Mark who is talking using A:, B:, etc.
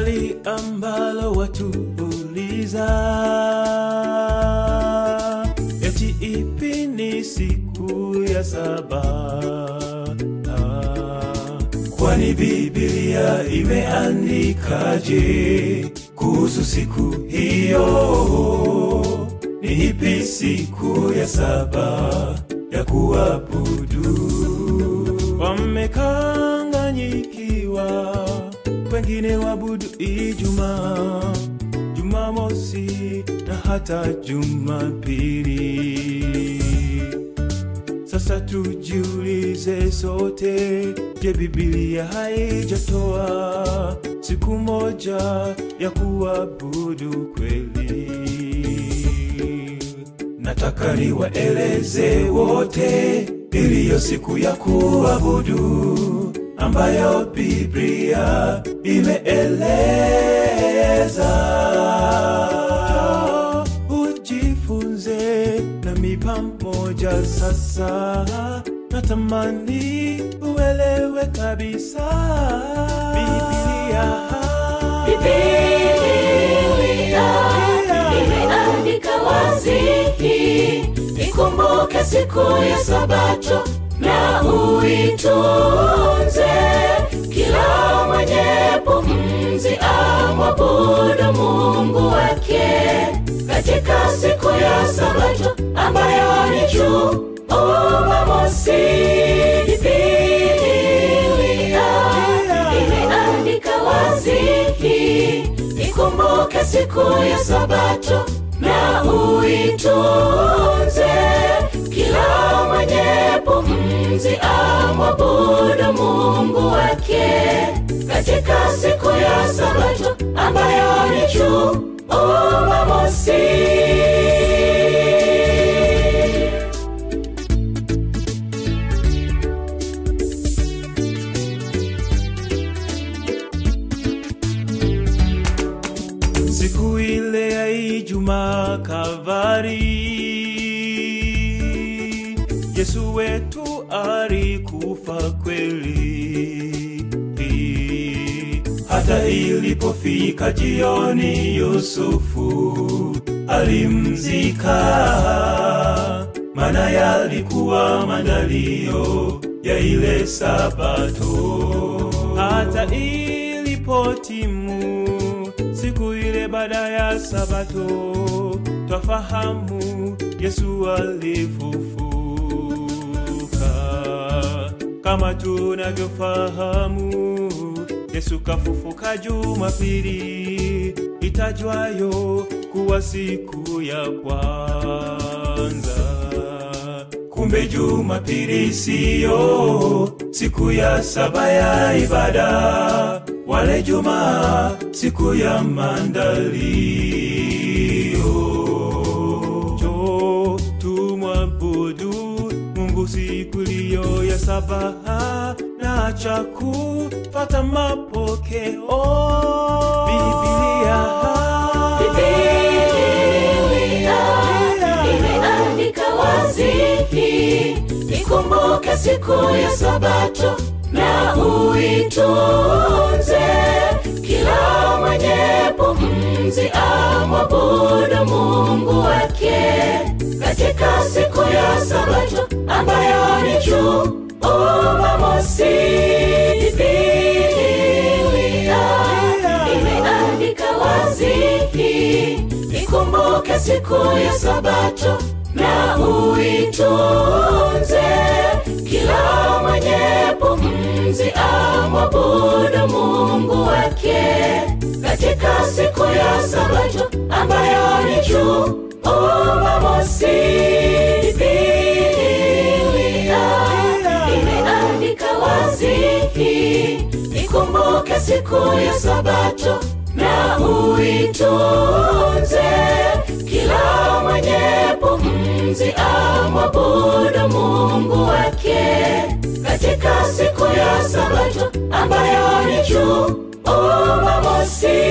A: swali ambalo watu uliza eti ipi ni siku ya saba Ah, kwani biblia imeandikaje kuhusu siku hiyo ni ipi siku ya saba ya kuabudu wamekanganyikiwa wengine wabudu ijumaa jumamosi na hata jumapili sasa tujiulize sote je bibilia haijatoa siku moja ya kuabudu kweli nataka niwaeleze wote iliyo siku ya kuabudu ambayo biblia imeeleza ujifunze nami pamoja sasa natamani uelewe kabisa biblia
B: Biblia imeandika wazi, ikumbuke siku ya Sabato na uitunze. Kila mwenye pumzi amwabudu Mungu wake katika siku ya Sabato ambayo ni Jumamosi. Biblia imeandika wazi, ikumbuke siku ya Sabato na uitunze. Kila mwenye pumzi amwabudu Mungu wake katika siku ya Sabato ambayo ni Jumamosi.
A: siku ile ya Ijumaa Kalvari, Yesu wetu alikufa kweli. Hata ilipofika jioni, Yusufu alimzika, maana yalikuwa mandalio ya ile Sabato. Hata ilipotimu siku ile baada ya Sabato, twafahamu Yesu alifufuka. Kama tunavyofahamu, Yesu kafufuka Jumapili itajwayo kuwa siku ya kwanza. Kumbe Jumapili siyo siku ya saba ya ibada, wale Jumaa siku ya maandalio. Jo, tumwabudu Mungu siku iliyo ya saba na acha kufata mapokeo. Biblia
B: Biblia imeandika wazi, ikumbuke siku ya Sabato na uitunze. Kila mwenye pumzi amwabudu Mungu wake katika siku ya Sabato ambayo ni Jumamosi. Biblia imeandika wazi, ikumbuke siku ya Sabato na uitunze. Kila mwenye pumzi amwabudu Mungu wake katika siku ya Sabato ambayo ni Jumamosi. Biblia imeandika wazi, ikumbuke siku ya Sabato na uitunze. Kila mwenye pumzi amwabudu Mungu wake katika siku ya Sabato ambayo ni Jumamosi.